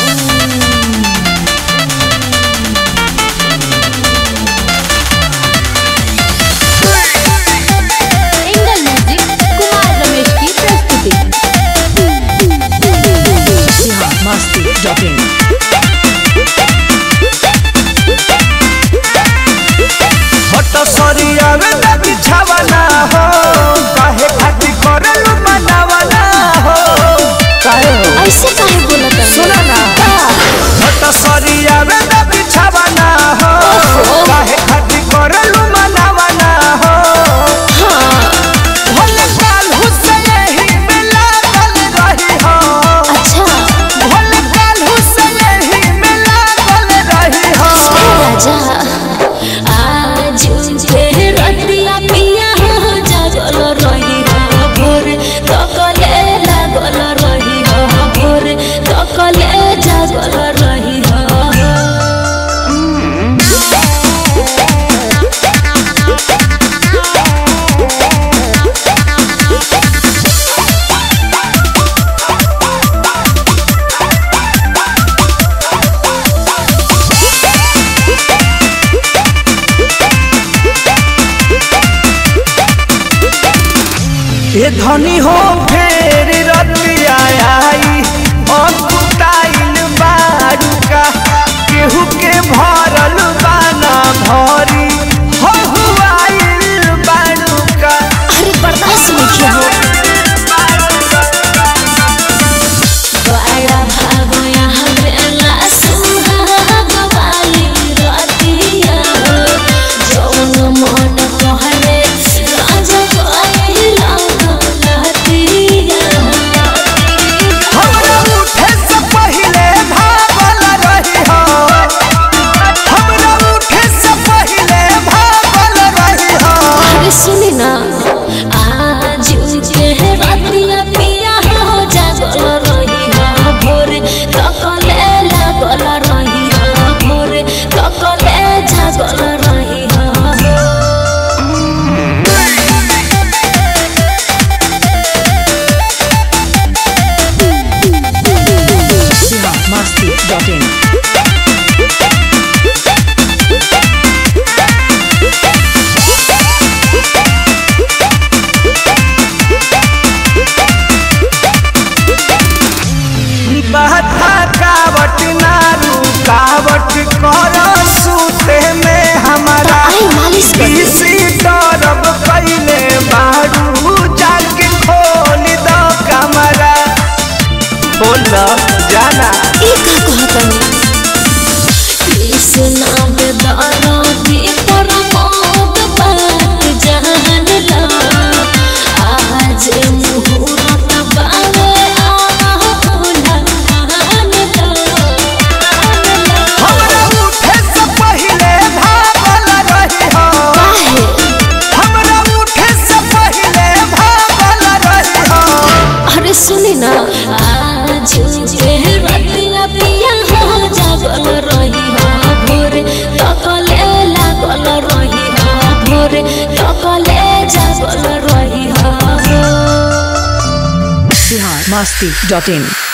Angle music Kumar Ramesh की प्रस्तुति बिहार मस्ती dot in हट सरिया में न बिछावना हो काहे खातिर करलू मनावना हो काहे हो ऐसे काहे बोलत है सुना ना हट सरिया में न बिछावना हो काहे खातिर करलू मनावना हो भले काल हुसैन ही में लागल रही हो अच्छा भले काल हुसैन ही में लागल रही हो राजा आज के रतिया पिया हो जागल रही हो भोर तकले लागल रही हो भोर तकले जागल रही हो ये धनी हो फेर रतिया आई अकुताइल बारुका केहू के भरल बाना भरी हो हुआइल बारुका अरे बर्दाश्त नहीं किया हो बड़ा भागो यहाँ बेला सुहाग वाली रतिया जौन मन कहले राजा कहला लहतिया हमरा उठे से पहिले भागल रही हो हमरा उठे से पहिले भागल रही हो अरे सुनी ना आज के रतिया पिया हो जागल रही हो भोर तकले लागल रही हो भोर तकले जागल रही हो बिहार मस्ती डॉट इन बहता कावट ना रुकावट कर सूते में हमारा आई मालिश कर दे। इसी तरफ पहले बारू जाके खोल दो कमरा बोल जाना ई का कहतनी कृष्णा बेदारा दी पर मोद बात जान ला आज मुहूर्त बावे आहुला मान ला हमरा उठे से पहले भागल रही हो काहे हमरा उठे से पहले भागल रही हो अरे सुनी ना आज के रतिया पिया हो जागल रही हो भोर तकले लागल रही हो भोर तकले जागल रही हो बिहार मस्ती डॉट इन